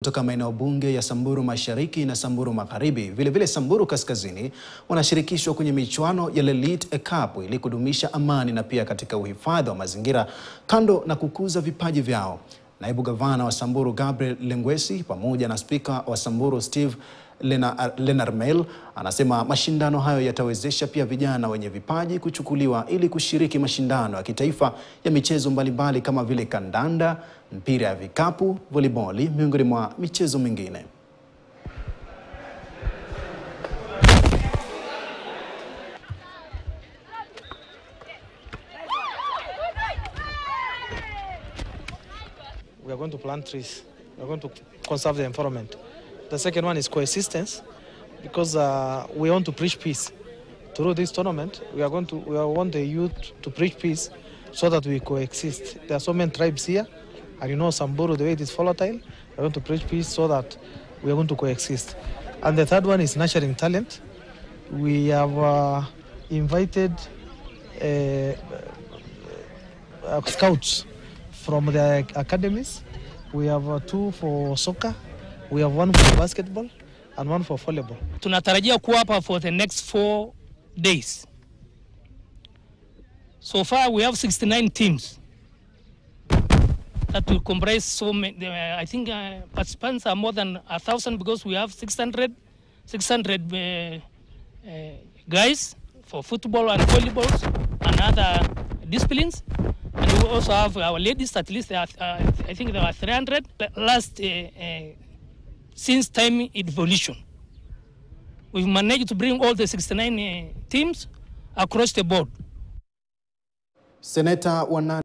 kutoka maeneo bunge ya Samburu Mashariki na Samburu Magharibi, vilevile vile Samburu Kaskazini wanashirikishwa kwenye michuano ya Lelit Cup ili kudumisha amani na pia katika uhifadhi wa mazingira kando na kukuza vipaji vyao. Naibu gavana wa Samburu Gabriel Lengwesi pamoja na spika wa Samburu Steve Lena, Lenarmel anasema mashindano hayo yatawezesha pia vijana wenye vipaji kuchukuliwa ili kushiriki mashindano ya kitaifa ya michezo mbalimbali kama vile kandanda, mpira ya vikapu, voliboli miongoni mwa michezo mingine. we are going to plant trees. We are going to conserve the environment. The second one is coexistence, because uh, we want to preach peace. Through this tournament, we are going to we want the youth to preach peace, so that we coexist. There are so many tribes here, and you know Samburu, the way it is volatile. We are going to preach peace so that we are going to coexist. And the third one is nurturing talent. We have uh, invited uh, uh, scouts from the academies. We have uh, two for soccer, we have one for basketball and one for volleyball. Tunatarajia kuwa hapa for the next four days. So far we have 69 teams that will comprise so many, uh, I think uh, participants are more than a thousand because we have 600, 600 uh, uh, guys for football and volleyball and other disciplines. And we also have our ladies, at least there are, uh, I think there are 300 last uh, uh, since time evolution. We've managed to bring all the 69 uh, teams across the board. Seneta wa